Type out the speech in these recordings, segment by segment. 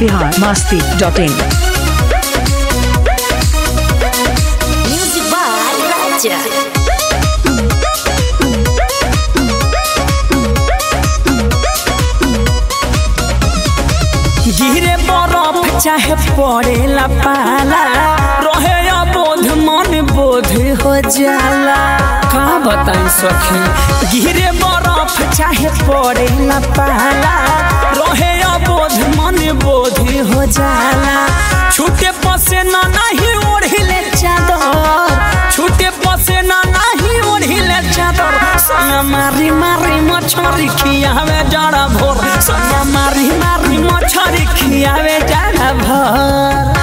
Bihar Masti dot in Music by Raja. गिरे बरफ चाहे पड़ेला पाला रहे अबोध मन बोध हो जाला का बताई सखी गिरे बरफ चाहे पड़ेला पाला रहे अबोध मन बोध हो जाला छूटे पसे ना नहीं ओढ़िले चादर छूटे पसे ना नहीं ओढ़िले चादर सना मारी मारी मछरी खियावे जाड़ा भोर सना मारी मारी मछरी खियावे जाड़ा भोर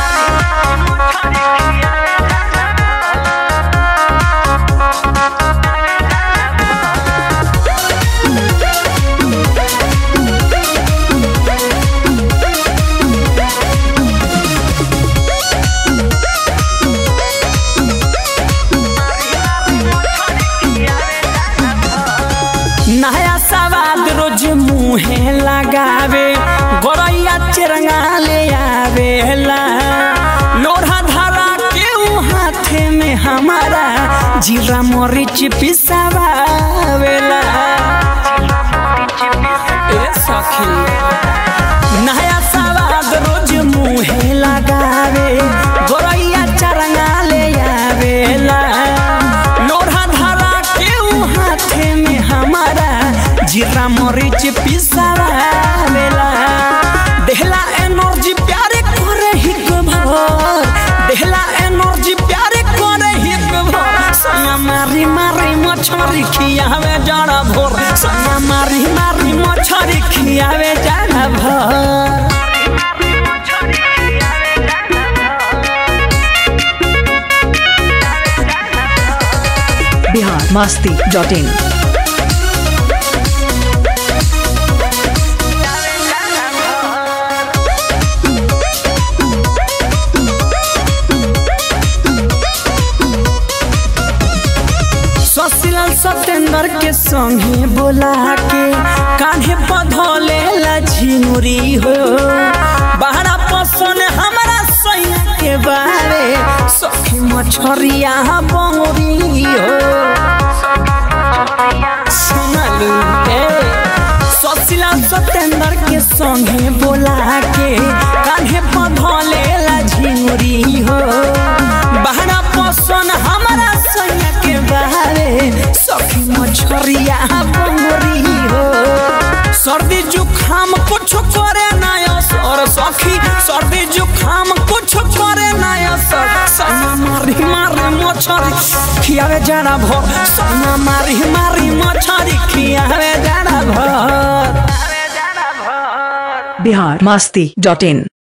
नया सवाद रोज मुहे लगावे गोरैया चिरंगा ले आवेला लोढ़ा धरा के ऊ हाथे में हमारा जीरा मरीच पिसावेला ए सखी नया सवाद रोज मुहे लगावे गोरैया चरंगा ले आवेला लोढ़ा धरा के ऊ हाथे में हमारा जीरा मरीच पिसावेला देहला एनर्जी प्यारे करे हिक भर देहला एनर्जी प्यारे करे हिक भर सया मारी मारी मछरी खियावे जाड़ा भोर सया मारी मारी मछरी खियावे जाड़ा भोर बिहार मस्ती डॉट इन ससिलाल सत्येंद्र के संगे बोला के कान्हे पधले ला झिमुरी हो बहरा पसंद हमारा सैया के बारे सखी मछरिया बंगरी हो सुनलू ए ससिलाल सत्येंद्र के संगे बोला के कान्हे पधले ला झिमुरी हो बहरा पसंद हमारा सैया के बारे सखी मछरिया बंगरी हो सर्दी जुखाम कुछ करे ना असर सखी सर्दी जुखाम कुछ करे ना असर सैया मारी मारी मछरी खियावे जाना भर सैया मारी मारी मछरी खियावे जाना भर बिहार मस्ती डॉट इन